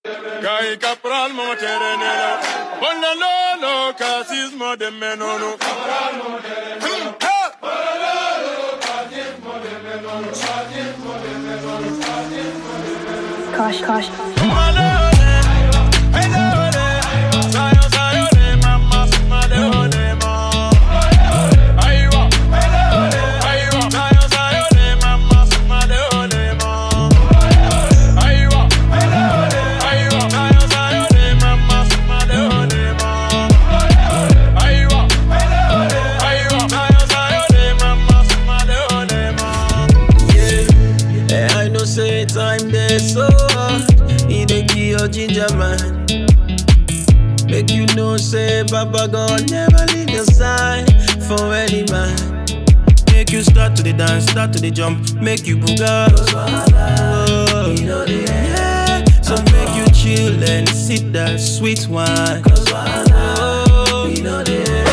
Gai capral mama terenela. Bona lolo casismo de menono. Kosh, kosh. Eh, I know say time there so He dey kill your ginger man Make you know say Baba God never leave your side For any man Make you start to the dance, start to the jump Make you booga oh, yeah. So make you chill and sip that sweet wine oh, you know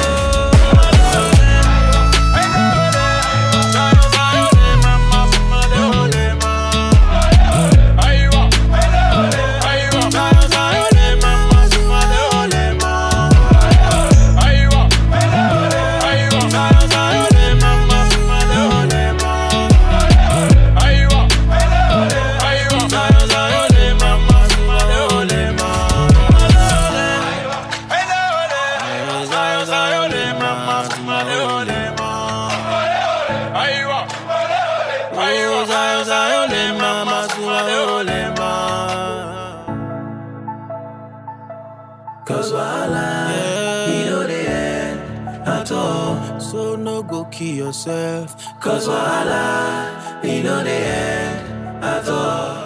Cause wahala, yeah. you know the end at all. So no go kill yourself. Cause wahala, you know the end at all.